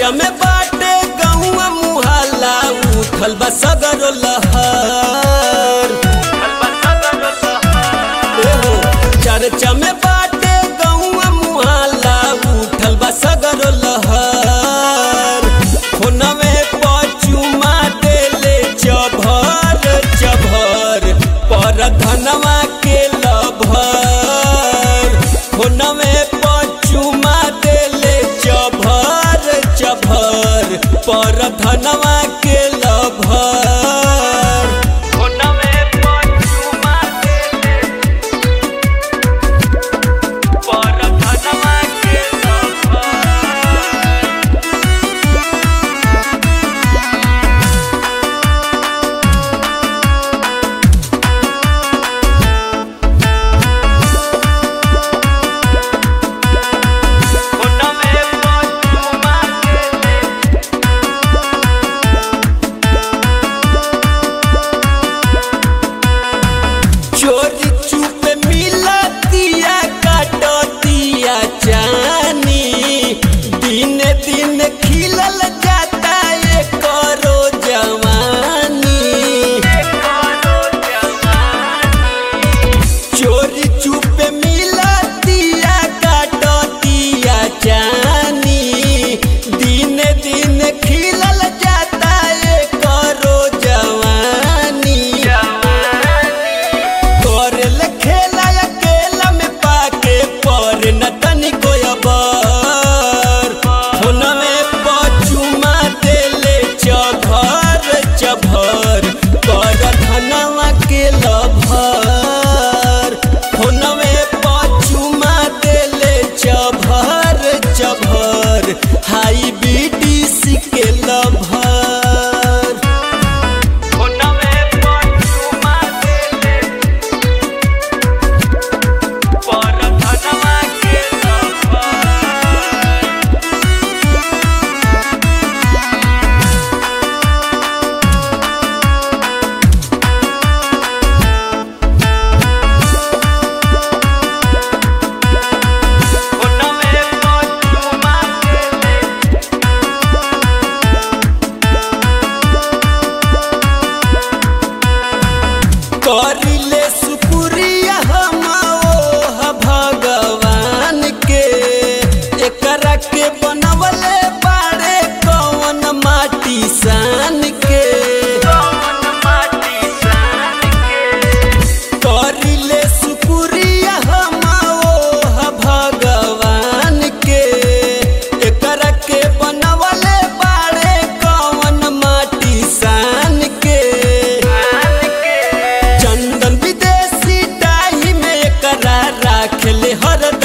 चर्चा में बाटे गहुआ मुहाला उठल बा सगरो लहर एहो, चर्चा में बाटे गहुआ मुहाला उठल बा सगरो लहर फोनवे पचुमा देले चभर चभर पर धनवा के लभर फोनवे पचुमा देले चभर चभर पर धनवा के लभर फोनवे पचुमा देले पर धनवा के लभर फोनवे पचुमा देले चोरी चुप मिला दिया काटो दिया जानी दिन दिन खिलल जाता ये करो जवानी चोरी चुप मिला दिया काटो दिया जानी दिन दिन खिलल जाता ये करो जवानी करल खेला अकेला में पाके पर न तनिको अबर फोनवे पचुमा देले चभर चभर पर धनवा के लभर फोनवे पचुमा देले चभर चभर हाई बीडीसी के लभर फोनवे पचुमा देले पर धनवा के लभर फोनवे पचुमा देले करिले सुपुरिया हम ओह भगवान के एकरा के बनवले बाड़े कौन माटी सान के करिले सुपुरिया हम ओह भगवान के एकरा के बनवले बाड़े कौन माटी सान के चंदन विदेशी डाही में एकरा राख ले हर